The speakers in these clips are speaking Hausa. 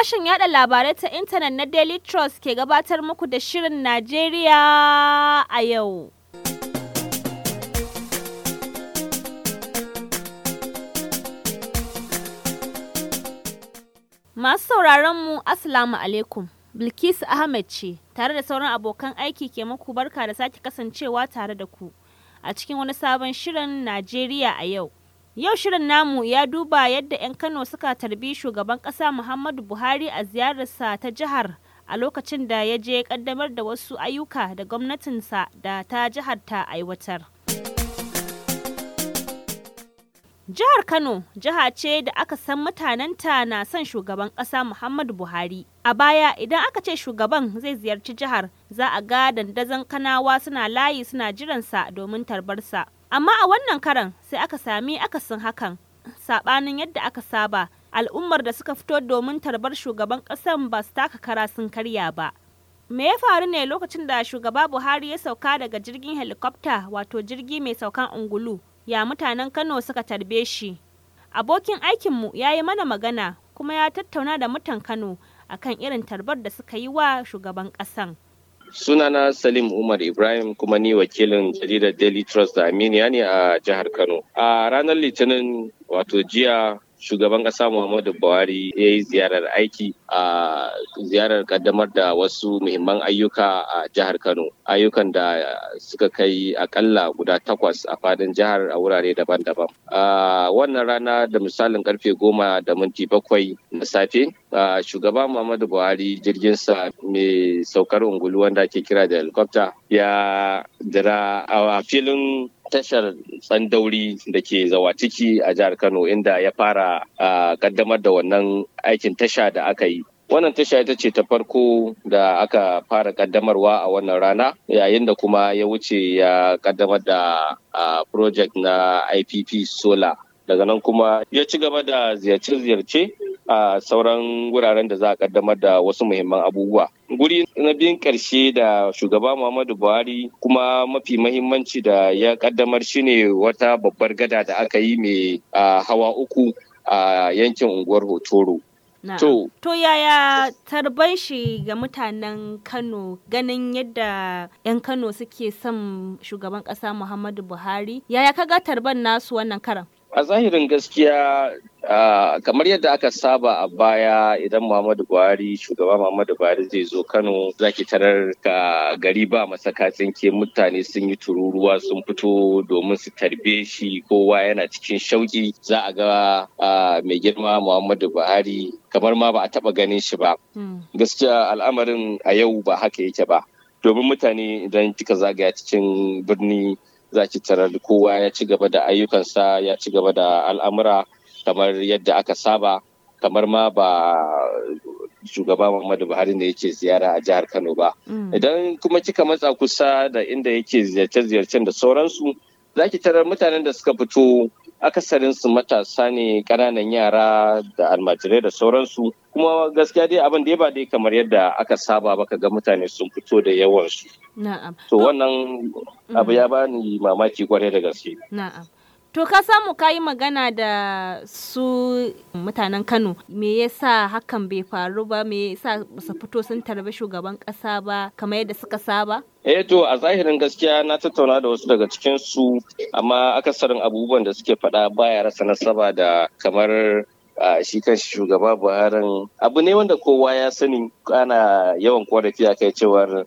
Sashen yada labarai ta intanet na Daily Trust ke gabatar muku da Shirin Najeriya a yau. Masu sauraron mu Assalamu alaikum. Bilkisu Ahmed ce tare da sauran abokan aiki ke muku barka da sake kasancewa tare da ku a cikin wani sabon Shirin Najeriya a yau. Yau shirin namu ya duba yadda 'yan Kano suka tarbi shugaban ƙasa Muhammadu Buhari a ziyararsa ta jihar a lokacin da ya je ƙaddamar da wasu ayyuka da gwamnatinsa da ta jihar ta aiwatar. Jihar Kano jiha ce da aka san mutanenta na son shugaban ƙasa Muhammadu Buhari. A baya idan aka ce shugaban zai ziyarci jihar za a ga dandazon kanawa suna layi suna jiransa domin tarbarsa. Amma a wannan karan sai aka sami akasin hakan. Saɓanin yadda aka saba, al'ummar da suka fito domin tarbar shugaban ƙasan ba su taka kara sun karya ba. Me ya faru ne lokacin da shugaba Buhari ya sauka daga jirgin helikopta wato jirgi mai saukan ungulu ya mutanen Kano suka tarbe shi. Abokin aikinmu ya yi mana magana kuma ya tattauna da mutan Kano akan irin tarbar da suka yi wa shugaban ƙasan. Sunana Salim Umar Ibrahim kuma ni wakilin jaridar Daily Trust da Aminiya ne a jihar Kano. A ranar Litinin wato jiya shugaban ƙasa Muhammadu Buhari ya yi ziyarar aiki a ziyarar kaddamar da wasu muhimman ayyuka a jihar Kano. Ayyukan da suka kai akalla guda takwas a fadin jihar a wurare daban-daban. A wannan rana da misalin karfe goma da minti bakwai na safe, shugaba Muhammadu Buhari jirginsa mai saukar ungulu wanda ake kira da helicopter ya dira a filin tashar tsandauri da ke zawatiki a jihar kano inda ya fara kaddamar da wannan aikin tasha da aka yi wannan tasha ita ce ta farko da aka fara kaddamarwa a wannan rana yayin da kuma ya wuce ya kaddamar da project na ipp solar daga nan kuma ya ci gaba da ziyarce-ziyarce a sauran wuraren da za a kaddamar da wasu muhimman abubuwa. Guri na biyun ƙarshe da shugaba Muhammadu Buhari kuma mafi mahimmanci da ya kaddamar shine wata babbar gada da aka yi mai hawa uku a yankin unguwar Hotoro. To, to yaya tarban shi ga mutanen Kano ganin yadda 'yan Kano suke son shugaban ƙasa Muhammadu Buhari? Yaya kaga tarban nasu wannan karan? A zahirin gaskiya kamar yadda aka saba a baya idan Muhammadu Buhari shugaba Muhammadu Buhari zai zo Kano zaki tarar ka gari ba masakacin ke mutane sun yi tururuwa sun fito domin su tarbe shi kowa yana cikin shauki za a ga mai girma Muhammadu Buhari kamar ma ba a taba ganin shi ba. Gaskiya al'amarin a yau ba haka yake ba. Domin mutane idan kika zagaya cikin birni za ki tarar kowa ya ci gaba da ayyukansa ya ci gaba da al'amura kamar yadda aka saba kamar ma ba shugaba Muhammadu Buhari ne yake ziyara a jihar Kano ba. Idan kuma kika matsa kusa da inda yake ziyarce-ziyarcen da sauransu za ki tarar mutanen da suka fito akasarin su matasa ne ƙananan yara da almajirai da sauransu kuma gaskiya dai abin da ba dai kamar yadda aka saba baka ga mutane sun fito da yawansu. Na'am. To wannan abu ya bani mamaki kwarai da gaske. Na'am. To ka samu ka yi magana da su mutanen Kano me yasa hakan bai faru ba me yasa su fito sun tarbi shugaban kasa ba kamar yadda suka saba? Eh to a zahirin gaskiya na tattauna da wasu daga cikin su amma akasarin abubuwan da suke faɗa baya rasa nasaba da kamar shi kan shugaba Buhari abu ne wanda kowa ya sani ana yawan korafi a kai cewar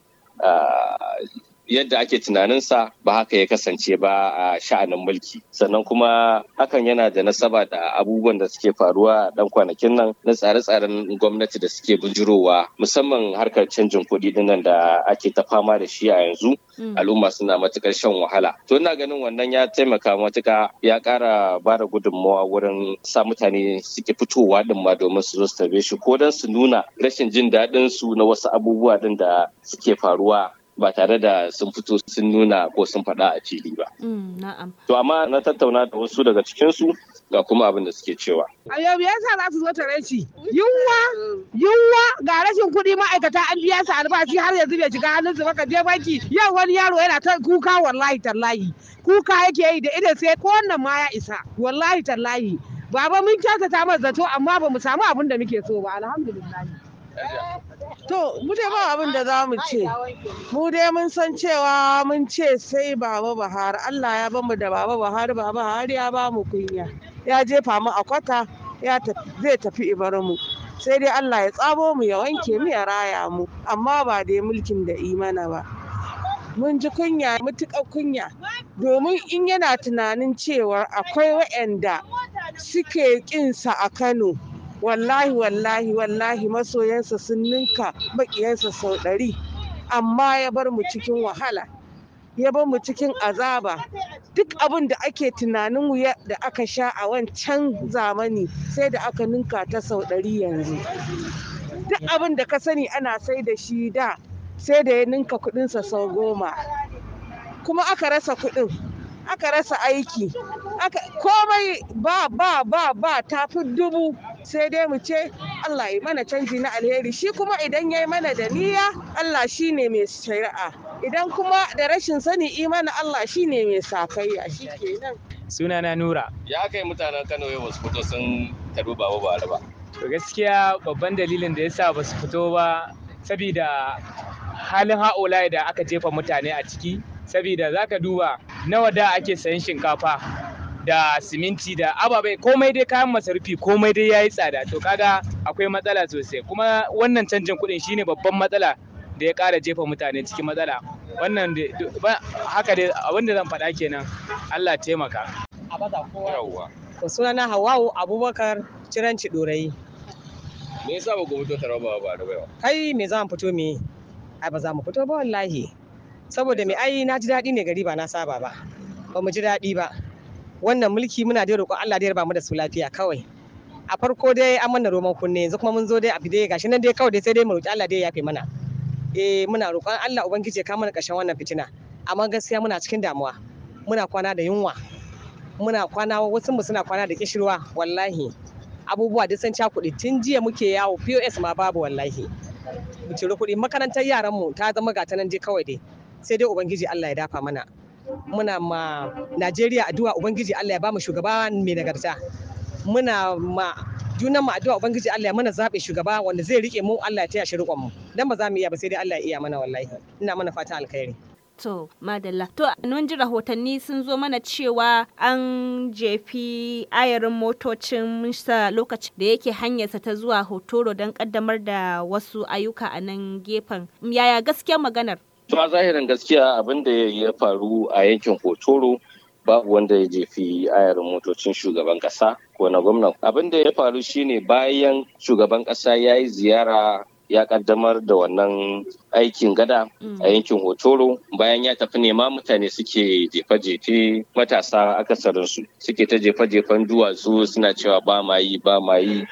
yadda ake tunaninsa ba haka ya kasance ba a sha'anin mulki sannan kuma hakan yana da nasaba da abubuwan da suke faruwa a dan kwanakin nan na tsare-tsaren gwamnati da suke bujurowa musamman harkar canjin kuɗi dinnan da ake ta fama da shi a yanzu al'umma suna matukar shan wahala to ina ganin wannan ya taimaka matuka ya ƙara ba da gudunmawa wurin sa mutane suke fitowa din ma domin su zo su tarbe shi ko don su nuna rashin jin daɗin su na wasu abubuwa din da suke faruwa ba tare da sun fito sun nuna ko sun faɗa a fili ba. To amma na tattauna da wasu daga cikinsu ga kuma abin da suke cewa. A yau me yasa za su zo tare shi? Yunwa, yunwa ga rashin kuɗi ma'aikata an biya su albashi har yanzu bai shiga hannunsu ba ka je banki yau wani yaro yana ta kuka wallahi tallahi. Kuka yake yi da idan sai ko wannan ma ya isa wallahi tallahi. baba mun kyautata masa zato amma ba mu samu abin da muke so ba alhamdulillah To, mu dai ba abin da za mu ce. Mu dai mun san cewa mun ce sai Baba Buhari. Allah ya bamu da Baba Buhari, Baba Buhari ya ba mu kunya. Ya jefa mu a kwata, ya zai tafi ibar mu. Sai dai Allah ya tsamo mu ya wanke mu ya raya mu, amma ba dai mulkin da imana ba. Mun ji kunya, mutuƙar kunya, domin in yana tunanin cewa akwai waɗanda suke ƙinsa a Kano. wallahi wallahi wallahi masoyansa sun ninka makiyansa sau ɗari amma ya bar mu cikin wahala ya bar mu cikin azaba duk abin da ake tunanin wuya da aka sha a wancan zamani sai da aka ninka ta sau ɗari yanzu duk abin da ka sani ana sai da shi da sai da ya ninka kuɗinsa sau goma kuma aka rasa kuɗin aka rasa aiki komai ba ba ba ba tafi dubu sai dai mu ce Allah yi mana canji na alheri shi kuma idan ya yi mana da niyya Allah shi ne mai shari'a idan kuma da rashin sani imana Allah shi ne mai sakayya shi kenan sunana nura ya kai mutanen kano yau wasu fito sun tarbi baba ba ba to gaskiya babban dalilin da yasa ba su fito ba saboda halin ha'ula da aka jefa mutane a ciki saboda zaka duba nawa da ake sayan shinkafa da siminti da ababai komai dai kayan masarufi komai dai yayi tsada to kaga akwai matsala sosai kuma wannan canjin kuɗin shine babban matsala da ya ƙara jefa mutane cikin matsala wannan haka dai abinda zan faɗa kenan Allah taimaka yawwa to sunana Hawwa'u Abubakar Ciranci Dorayi me yasa ba ku fito taraba ba da baiwa kai me za mu fito me ai ba za mu fito ba wallahi saboda me ai na ji daɗi ne gari ba na saba ba ba mu ji daɗi ba wannan mulki muna dai roƙon Allah da ya raba mu da su lafiya kawai a farko dai an mana roman kunne yanzu kuma mun zo dai abu dai gashi nan dai kawai dai sai dai mu roƙi Allah dai ya yafe mana eh muna roƙon Allah ubangiji ya kawo mana ƙarshen wannan fitina amma gaskiya muna cikin damuwa muna kwana da yunwa muna kwana wasu mu suna kwana da kishirwa wallahi abubuwa duk sun cakuɗe tun jiya muke yawo POS ma babu wallahi mu ciri kuɗi makarantar yaran mu ta zama gata nan dai kawai dai sai dai ubangiji Allah ya dafa mana muna ma Najeriya addu'a Ubangiji Allah ya ba mu shugaba mai nagarta. Muna ma junan mu addu'a Ubangiji Allah ya mana zaɓe shugaba wanda zai rike mu Allah ya taya shi riƙon mu. Dan ba za mu iya ba sai dai Allah ya iya mana wallahi. Ina mana fata alkhairi. To, madalla. To, mun ji rahotanni sun zo mana cewa an jefi ayarin motocin Mista lokaci da yake hanyarsa ta zuwa Hotoro don kaddamar da wasu ayyuka a nan gefen. Yaya gaskiyar maganar? To a zahirin gaskiya abin da ya faru a yankin Hotoro babu wanda ya jefi ayarin motocin shugaban kasa ko na gwamna. Abin da ya faru shine bayan shugaban kasa ya yi ziyara ya kaddamar da wannan aikin gada a yankin Hotoro bayan ya tafi nema mutane suke jefe-jefe matasa akasarinsu suke ta jefe-jefen duwatsu suna cewa ba ma yi ba ma yi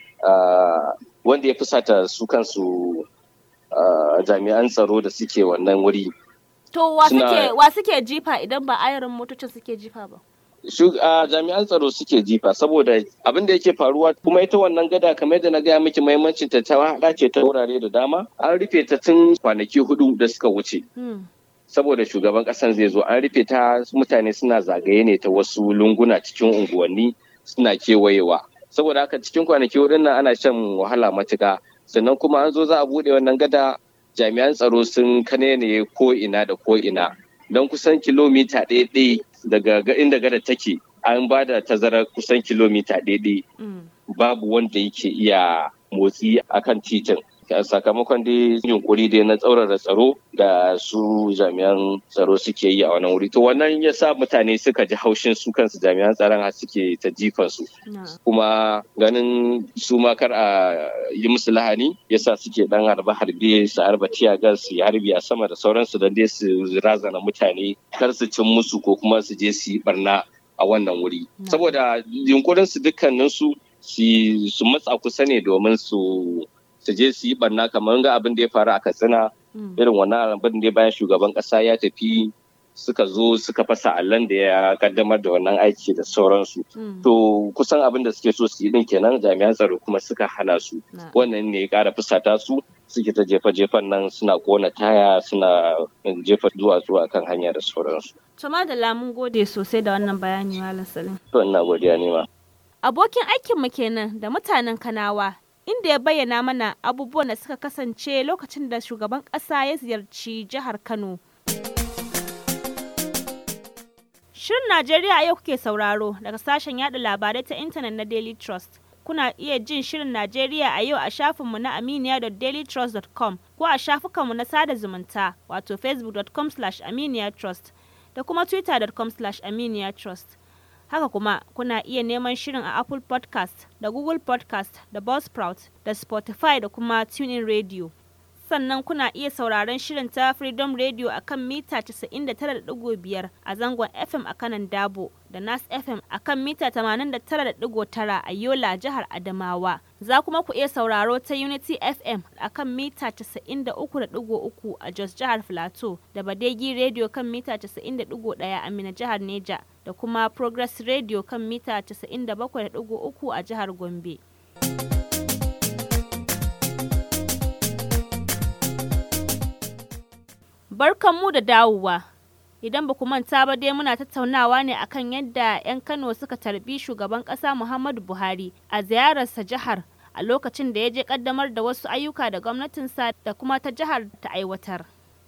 wanda ya fusata su kansu Uh, jami'an tsaro da suke wannan wuri. To wa suke wa suke jifa idan ba ayarin motocin suke jifa ba? Uh, jami'an tsaro suke jifa saboda abin da yake faruwa kuma ita wannan gada kamar da na gaya miki mahimmancin ta ta hada ce ta wurare da dama an rufe ta tun kwanaki hudu da suka wuce. Hmm. Saboda shugaban kasan zai zo an rufe ta mutane suna zagaye ne ta wasu lunguna cikin unguwanni suna kewayewa. Saboda haka cikin kwanaki hudun nan ana shan wahala matuka. sannan kuma an zo za a buɗe wannan gada jami'an tsaro sun kanene ko ina da ko ina don kusan kilomita ɗaya daga inda gada take an ba da tazarar kusan kilomita ɗaya babu wanda yake iya motsi akan titin sakamakon dai yunkuri dai na tsaurara tsaro da su jami'an tsaro suke yi a wannan wuri to wannan ya sa mutane suka ji haushin su kansu jami'an tsaron har suke ta jifan su kuma ganin su ma kar a yi musu lahani ya sa suke dan harbe harbe su harba tiyagar su harbi a sama da sauransu don dai su razana mutane kar su cin musu ko kuma su je su yi barna a wannan wuri saboda yunkurin su dukkanin su su matsa kusa ne domin su su je su yi barna kamar ga abin da ya faru a katsina irin wannan abin da bayan shugaban kasa ya tafi suka zo suka fasa allon da ya kaddamar da wannan aiki da sauransu to kusan abin da suke so su yi din kenan jami'an tsaro kuma suka hana su wannan ne ya kara fusata su suke ta jefa jefan nan suna kona taya suna jefa duwatsu akan hanya da sauransu to da lamun gode sosai da wannan bayani malam salim to ina godiya ne ma Abokin aikinmu kenan da mutanen Kanawa inda ya bayyana mana abubuwan da suka kasance lokacin da shugaban ƙasa ya ziyarci jihar Kano. Shirin Najeriya a yau kuke sauraro daga sashen yada labarai ta intanet na Daily Trust. Kuna iya jin Shirin Najeriya a yau a shafinmu na aminiya.dailytrust.com ko a shafukanmu na sada zumunta wato facebook.com aminiyatrust da kuma twitter.com aminiyatrust. Haka kuma kuna iya neman shirin a Apple podcast da Google podcast da Buzzsprout da Spotify da kuma TuneIn Radio. Sannan kuna iya sauraron shirin ta Freedom Radio a kan mita 99.5 a zangon FM a kanan Dabo da Nas FM a kan mita 89.9 a Yola jihar Adamawa. Za kuma ku iya sauraro ta Unity FM a kan mita 93.3 a Jos jihar Filato da Badegi Radio kan mita 90.1 a Mina jihar Neja da kuma Progress Radio kan mita 97.3 a jihar Gombe. Barkanmu da dawowa. Idan ba ku manta ba dai muna tattaunawa ne akan yadda 'yan Kano suka tarbi shugaban ƙasa Muhammadu Buhari a ziyararsa jihar a lokacin da ya je ƙaddamar da wasu ayyuka da gwamnatinsa da kuma ta jihar ta aiwatar.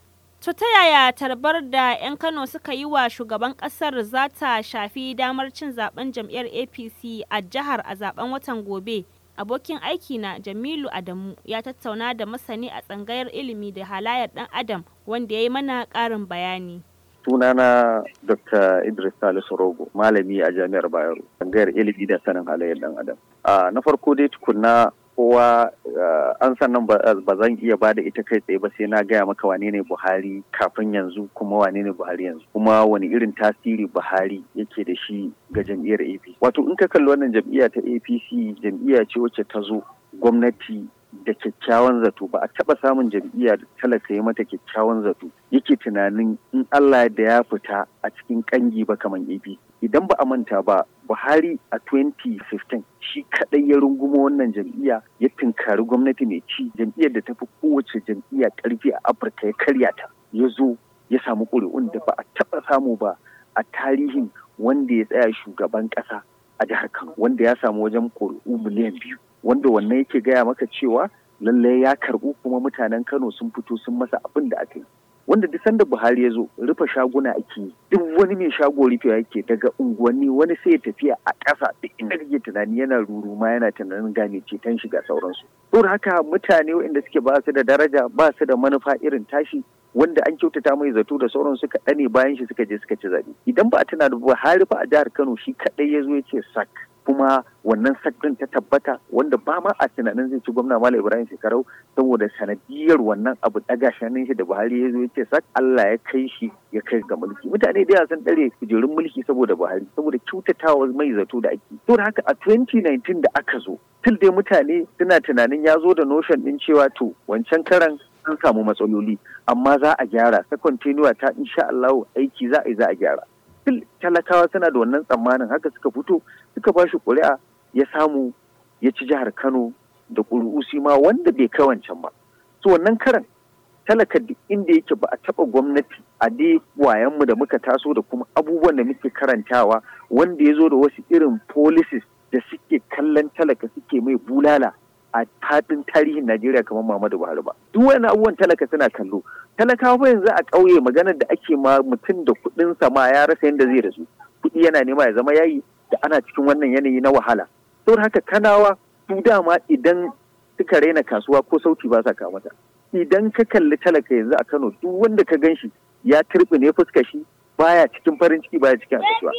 To ta yaya tarbar da 'yan Kano suka yi wa shugaban ƙasar za ta shafi damar cin zaben jam'iyyar APC a jihar a zaben watan gobe? Abokin aiki na Jamilu Adamu ya tattauna da masani a tsangayar ilimi da halayar ɗan Adam wanda ya yi mana ƙarin bayani. sunana dr idris salisu rogo malami a jami'ar bayero tsangayar ilimi da sanin halayyar dan adam na farko dai tukunna kowa an sannan ba zan iya ba da ita kai tsaye ba sai na gaya maka wane ne buhari kafin yanzu kuma wane ne buhari yanzu kuma wani irin tasiri buhari yake da shi ga jam'iyyar apc wato in ka kalli wannan jam'iyya ta apc jam'iyya ce wacce ta zo gwamnati da kyakkyawan zato ba a taɓa samun jam'iyya da talaka ya mata kyakkyawan zato yake tunanin in Allah da ya fita a cikin kangi ba kamar AP idan ba a manta ba Buhari a 2015 shi kadai ya rungumo wannan jam'iyya ya tunkari gwamnati mai ci jam'iyyar da ta fi kowace jam'iyya karfi a Afirka ya karya ta ya zo ya samu ƙuri'un da ba a taɓa samu ba a tarihin wanda ya tsaya shugaban ƙasa a jihar Kano wanda ya samu wajen ƙuri'u miliyan biyu wanda wannan yake gaya maka cewa lallai ya karɓu kuma mutanen Kano sun fito sun masa abin da aka yi wanda duk sanda Buhari ya zo rufe shaguna ake yi duk wani mai shago rufewa yake daga unguwanni wani sai ya tafiya a ƙasa duk inda kake tunani yana ruruma yana tunanin gane ceton shiga sauransu saboda haka mutane waɗanda suke ba su da daraja ba su da manufa irin tashi wanda an kyautata mai zato da sauran suka ɗane bayan shi suka je suka ci zaɓe idan ba a tuna da Buhari fa a jihar Kano shi kaɗai ya zo ya ce sak kuma wannan sak ɗin ta tabbata wanda ba ma a tunanin zai ci gwamna Malam Ibrahim Shekarau saboda sanadiyar wannan abu ɗaga shanin shi da Buhari ya zo ya ce sak Allah ya kai shi ya kai ga mulki mutane da yawa sun ɗare kujerun mulki saboda Buhari saboda kyautatawa mai zato da ake saboda haka a 2019 da aka zo til dai mutane suna tunanin ya zo da notion ɗin cewa to wancan karan an samu matsaloli amma za a gyara ta continuwa ta insha Allah aiki za a yi za a gyara talakawa suna da wannan tsammanin haka suka fito suka ba shi ƙuri'a ya samu ya ci jihar Kano da ƙuri'u ma wanda bai kai wancan ba so wannan karan talaka duk inda yake ba a taɓa gwamnati a dai wayanmu da muka taso da kuma abubuwan da muke karantawa wanda ya zo da wasu irin policies da suke kallon talaka suke mai bulala a fadin tarihin Najeriya kamar Muhammadu Buhari ba. Duk wani abubuwan talaka suna kallo. Talakawa ba yanzu a ƙauye maganar da ake ma mutum da kuɗin ma ya rasa yadda zai rasu. Kuɗi yana nema ya zama yayi da ana cikin wannan yanayi na wahala. Saboda haka kanawa su dama idan suka raina kasuwa ko sauti ba sa kamata. Idan ka kalli talaka yanzu a Kano duk wanda ka gan shi ya ne fuska shi baya cikin farin ciki baya cikin annashuwa.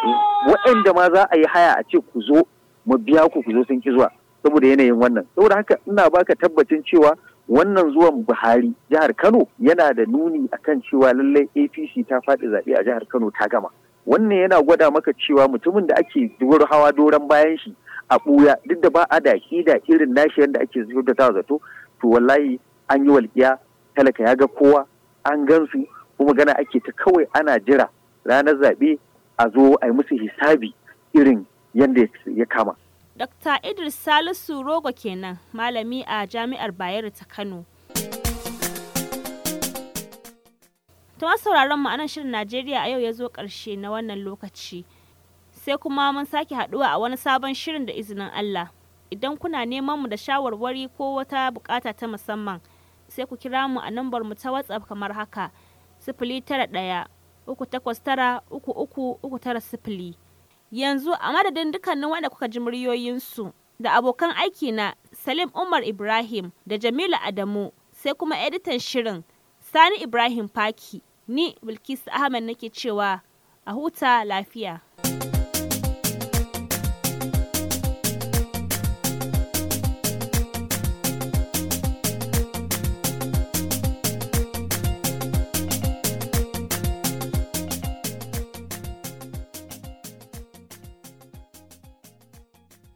Waɗanda ma za a yi haya a ce ku zo mu biya ku ku zo sun ki zuwa. saboda yanayin wannan saboda haka ina baka tabbacin cewa wannan zuwan buhari jihar kano yana da nuni akan cewa lallai apc ta faɗi zaɓe a jihar kano ta gama wannan yana gwada maka cewa mutumin da ake duwar hawa doron bayan shi a ɓuya duk da ba a da da irin nashi yadda ake ta zato to wallahi an yi walƙiya talaka ya ga kowa an gansu kuma gana ake ta kawai ana jira ranar zaɓe a zo a yi musu hisabi irin yadda ya kama Dr. Idris Salisu Rogo kenan, malami a Jami'ar Bayero ta Kano. Ta sauraron mu anan shirin Najeriya a yau ya zo ƙarshe na wannan lokaci. sai kuma mun sake haɗuwa a wani sabon shirin da izinin Allah. Idan kuna neman mu da shawarwari ko wata bukata ta musamman sai ku kira mu a nambar mu ta WhatsApp kamar haka sifili tara ɗaya uku takwas tara uku uku uku tara sifili. Yanzu a madadin dukkanin wanda kuka ji muryoyinsu da abokan aiki na Salim Umar Ibrahim da Jamilu Adamu sai kuma editan shirin Sani Ibrahim Faki ni Bilkisu Ahmed nake cewa a huta lafiya.